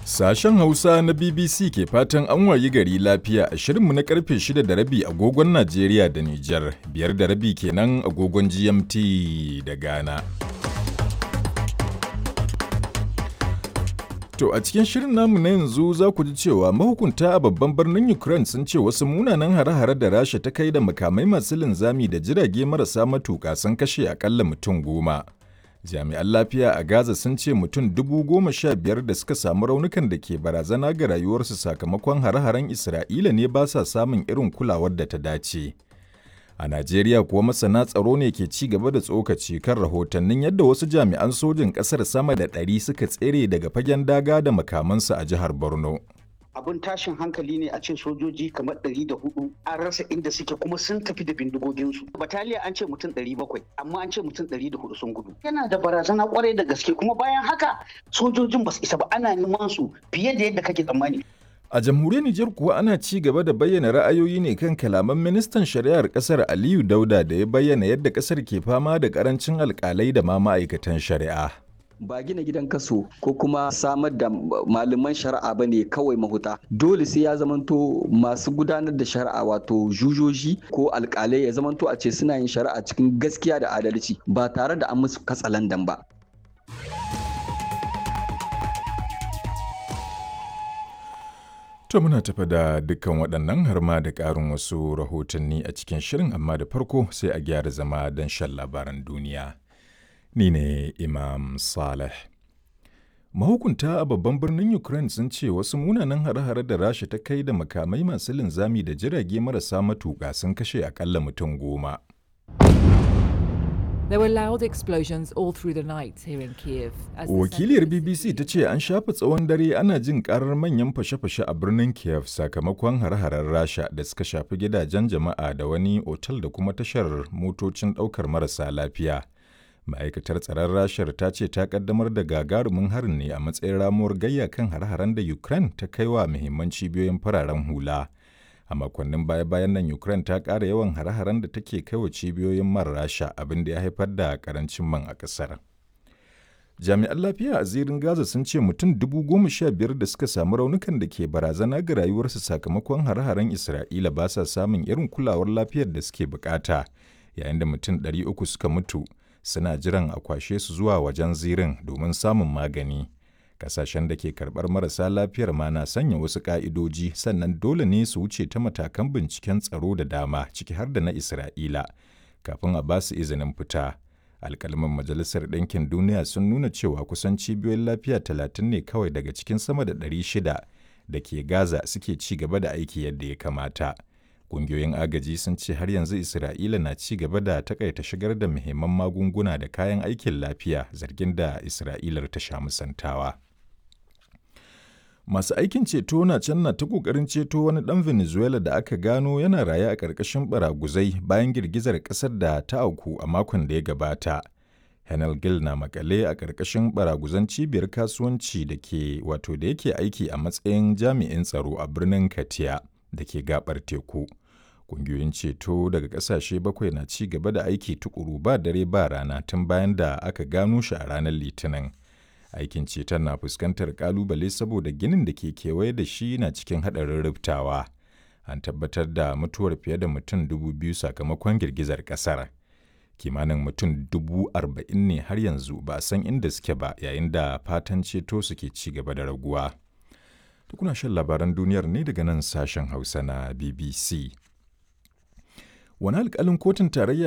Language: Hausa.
Sashen Hausa na BBC ke fatan an wayi gari lafiya a shirinmu na karfe 6 da rabi agogon Najeriya da Nijar, biyar da rabi kenan agogon GMT da Ghana. To a cikin shirin namu na yanzu za ku ji cewa mahukunta a babban birnin Ukraine sun ce wasu munanan hare-hare da Rasha ta kai da makamai masu linzami da jirage marasa matuƙa sun kashe akalla mutum goma. Jami'an lafiya a Gaza sun ce mutum dubu goma sha biyar da suka samu raunukan da ke barazana ga rayuwarsu sakamakon hare-haren Isra'ila ne ba sa samun irin kulawar da ta dace. A Najeriya kuwa masana tsaro ne ke ci gaba da tsokaci kan rahotannin yadda wasu jami'an sojin ƙasar sama da ɗari suka tsere daga fagen daga da makamansu a jihar Borno. abin tashin hankali ne a ce sojoji kamar ɗari da hudu an rasa inda suke kuma sun tafi da bindigoginsu bataliya an ce mutum ɗari bakwai amma an ce mutum ɗari da hudu sun gudu yana da barazana kwarai da gaske kuma bayan haka sojojin ba su isa ba ana neman su fiye da yadda kake tsammani A jamhuriyar Nijar kuwa ana ci gaba da bayyana ra'ayoyi ne kan kalaman ministan shari'ar kasar Aliyu Dauda da ya bayyana yadda kasar ke fama da karancin alkalai da ma ma'aikatan shari'a. ba gina gidan kaso ko kuma samar da malaman shari'a ba ne kawai mahuta dole sai ya zamanto masu gudanar da shari'a wato jujoji ko alkalai ya zamanto a ce suna yin shari'a cikin gaskiya da adalci ba tare da an musu katsalandan ba To muna tafa da dukkan waɗannan har ma da ƙarin wasu rahotanni a cikin shirin amma da farko sai a gyara zama don shan labaran duniya. Ni ne Imam Saleh. Mahukunta a babban birnin Ukraine sun ce wasu munanan hare-hare da Rasha ta kai da makamai masu linzami da jirage marasa matuƙa sun kashe akalla mutum goma. There were loud explosions all through the night here in Kiev. as the Wakiliyar center of the BBC city ta ce an shafe tsawon dare ana jin karar manyan fashe-fashe a birnin Kiev sakamakon hare-haren Rasha da suka shafi gidajen jama'a da wani otal da kuma tashar motocin ɗaukar marasa lafiya. Ma'aikatar tsaron Rashar ta ce ta kaddamar da gagarumin harin ne a matsayin ramuwar gayya kan hare-haren da Ukraine ta kai wa muhimman cibiyoyin fararen hula. A makonnin baya-bayan nan Ukraine ta ƙara yawan hare-haren da take kai wa cibiyoyin man Rasha abin da ya haifar da karancin man a ƙasar. Jami'an lafiya a zirin Gaza sun ce mutum dubu goma sha biyar da suka samu raunukan da ke barazana ga rayuwarsu sakamakon hare-haren Isra'ila ba sa samun irin kulawar lafiyar da suke bukata, yayin da mutum ɗari uku suka mutu suna jiran a kwashe su zuwa wajen zirin domin samun magani. Kasashen da ke karɓar marasa lafiyar ma na sanya wasu ƙa'idoji sannan dole ne su wuce ta matakan binciken tsaro da dama ciki har da na Isra'ila kafin a ba su izinin fita. Alkalman Majalisar Ɗinkin Duniya sun nuna cewa kusan cibiyoyin lafiya talatin ne kawai daga cikin sama da ɗari shida da ke Gaza suke ci gaba da aiki yadda ya kamata. Ƙungiyoyin agaji sun ce har yanzu Isra'ila na ci gaba da takaita shigar da muhimman magunguna da kayan aikin lafiya zargin da Isra'ilar ta sha musantawa. Masu aikin ceto na can na ta ƙoƙarin ceto wani ɗan Venezuela da aka gano yana raye a ƙarƙashin baraguzai bayan girgizar ƙasar da ta auku a makon da ya gabata. Henel Gil na makale a ƙarƙashin baraguzan cibiyar kasuwanci da ke wato da yake aiki a matsayin jami'in tsaro a birnin Katia da ke gabar teku. Ƙungiyoyin ceto daga ƙasashe bakwai na ci gaba da aiki tukuru ba dare ba rana tun bayan da aka gano shi a ranar Litinin. Aikin ceton na fuskantar ƙalubale saboda ginin da ke kewaye da shi na cikin haɗarin rubtawa. An tabbatar da mutuwar fiye da mutum dubu biyu sakamakon girgizar ƙasar. Kimanin mutum dubu arba'in ne har yanzu ba a san inda suke ba yayin da fatan ceto suke ci gaba da raguwa. Tukuna shan labaran duniyar ne daga nan sashen Hausa na BBC. Wani alkalin kotun tarayya